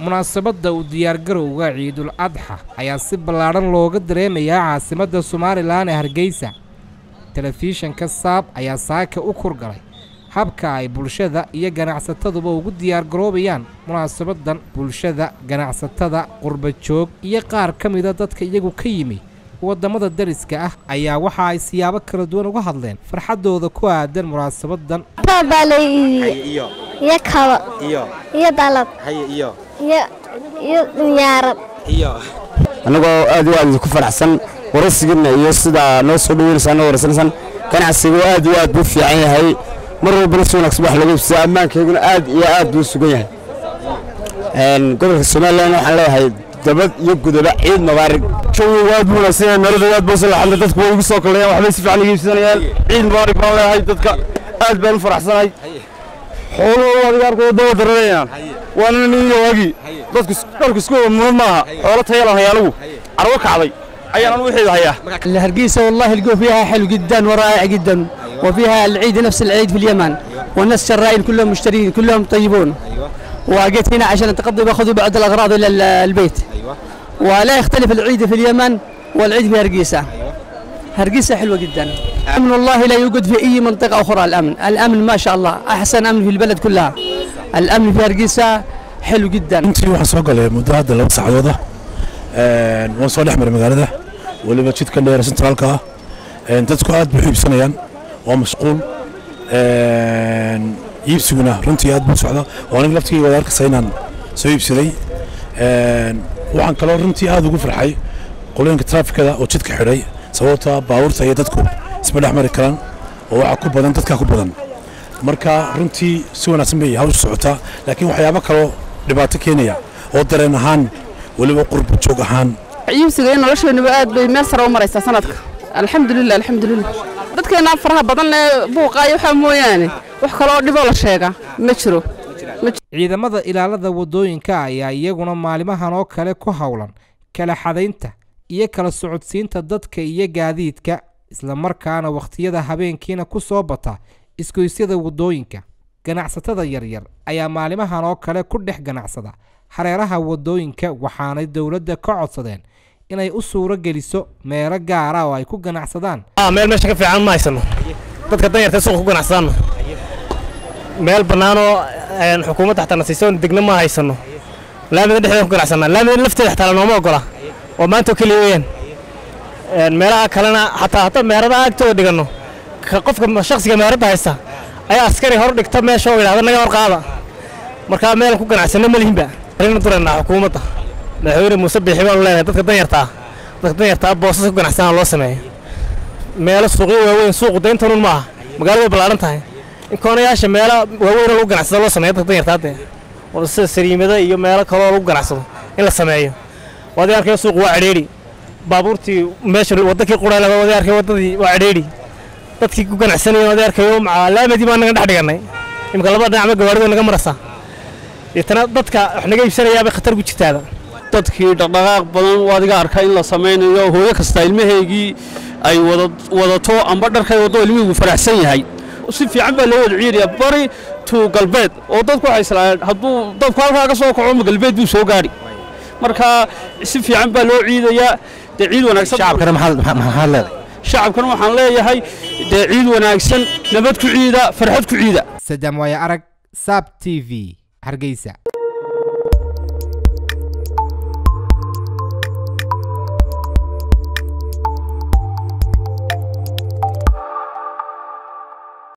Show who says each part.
Speaker 1: munaasabadda u diyaargarowga ciidul adxa ayaa si ballaadhan looga dareemayaa caasimadda somalilan ee hargeysa telefishanka saab ayaa saaka u kurgalay habka ay bulshada iyo ganacsataduba ugu diyaargaroobayaan munaasabaddan bulshada ganacsatada qurba joog iyo qaar ka mida dadka iyagu ka yimi waddamada dariska ah ayaa waxa ay siyaabo kala duwan uga hadleen farxaddooda ku aadan munaasabaddan
Speaker 2: baa la iibiyey
Speaker 3: iyo
Speaker 2: iyo kabo
Speaker 3: iyo
Speaker 2: iyo dalad
Speaker 3: haye iyo
Speaker 2: iyo iyo dunyaarad
Speaker 3: iyo
Speaker 4: annagoo aad iyo aad ku faraxsan waraysigiinna iyo sidaa noo soo dhaweynaysaa noo waraysanaysan ganacsigu aad iyo aad buu fiican yahay mar walbana si wanaagsan wax laga ibsada ammaankeyguna aad iyo aad buu sugan yahay gobolka somalilan waxaan leeyahay dabad iyo gudoba ciid mubaarig jawigu aad buu wanaagsan yahay meelada aad buu salaxadla dadku way igu soo kaleeyaan waxbay si fiican iga iibsanayaan ciid mubaarig baan leeyahay dadka aad baan u faraxsanahay xooluhu adiga arkooda daba daranayaan waana niyo waagi dadku dharku isku wada mudan maaha xoolo tayalan hayaalagu carwo kacday ayaan anu wixii hayaa
Speaker 5: الهرقيسة والله الجو فيها حلو جدا ورائع جدا وفيها العيد نفس العيد في اليمن والناس شرائين كلهم مشترين كلهم طيبون وجيت هنا عشان اتقضي باخذ بعض الاغراض الى ال- البيت ولا يختلف العيد في اليمن والعيد في هرقيسة هرقيسة حلوة جدا أمن الله لا يوجد في أي منطقة أخرى الأمن الأمن ما شاء الله أحسن أمن في البلد كلها الأمن في هرقيسة حلو جدا
Speaker 6: intii waxaan soo galay muddo hadda laba saacadood ah Een, waan soo dhex maray magaalada weliba jidka dheer centraalka ah Een, dadku aad bay u iibsanayaan waa mashquul Een, iibsiguna runtii aad buu socda oo aniga laftigeyga wada arkaysa inaan soo iibsaday Een, waxaan kaloo runtii aad ugu farxay qolooyinka traafikada oo jidka xidhay sababta baabuurta iyo dadku isma dhex mari karaan oo waxaa ku badan dadkaa ku badan marka runtii si wanaagsan bay hawsha socotaa laakiin waxyaabo kaloo dhibaato keenaya oo dareen ahaan weliba qurba joog ahaan
Speaker 7: iibsiga iyo nolosheenuba aad bay meel sare u maraysaa sanadka alxamdulilah alxamdulilah dadkeena faraha badan ee buuqaayo waxaa mooyaane wax kaloo dhiboo la sheegaa ma jiro
Speaker 1: ciidamada ilaalada waddooyinka ayaa iyaguna maalimahan oo kale ku howlan kala xadaynta iyo kala socodsiinta dadka iyo gaadiidka islamarkaana wakhtiyada habeenkiina ku soo bata isgoysyada waddooyinka ganacsatada yaryar ayaa maalimahan oo kale ku dhex ganacsada hareeraha waddooyinka waxaanay dowladda ka codsadeen inay u suuro geliso meelo gaara oo ay ku ganacsadaan
Speaker 8: meel meesha ka fiican ma haysano dadka danyarta suuqa ku ganacsadaano meel bannaanoo een, xukuumadda xataa na siiso degna ma haysano laamida dhexdeeda ku ganacsanaa laamida lafteeda xataa lanooma ogola oo maanta oo keliya weeyaan Een, meelaha kalena xataa hataa meheradaha agtooda dhiganno ka qofka shakhsiga meheradda haysta ayaa askari hor dhigta meesha oo yidhahda naga hor qaada markaa meel ku ganacsano ma lihinba arrin duraynaa xukuumadda madaxweyne muuse biixi baanu leenahay dadka danyarta ah dadka danyarta ah boosas ku ganacsanaa loo sameeyo meelo suuqyo waaweyn suuqu dayntanun maaha magaalada way ballaaran tahay in koonayaasha meelo waaweyn oo lagu ganacsado loo sameeyo dadka danyarta hadde oo sida sariimada iyo meelo kaloo lagu ganacsado in la sameeyo waad arkaya suuqu waa cidhiidhi baabuurtii meesha wadankii qurayla waad arkay wadadii waa cidhiidhi dadkii ku ganacsanayeen waad arkayo macaa laamadii baa naga dhex dhigannay imika laba dhinacma gawaarida naga marasa deetana dadka wax naga iibsanayaabay khatar ku jirtaaba
Speaker 9: dadkii dhaqdhaqaaq badan waa adiga arka in la samaynayo hooyo kasta ilmahaygii ay wada wadato amba dharkay waddo ilmihiigu faraxsan yahay si fiican baa loo wada ciidaya bari to galbeed oo dadku waxay islaayeen hadduu dabku halkaa ka soo kaco ma galbeed buu soo gaadhi marka si fiican baa loo ciidayaa dee ciid wanaagsan
Speaker 3: shacabkana maxaad maxaad leedahay
Speaker 9: shacabkana waxaan leeyahay dee ciid wanaagsan nabad ku ciida farxad ku ciida
Speaker 1: sadam waaye arag saab t v hargeysa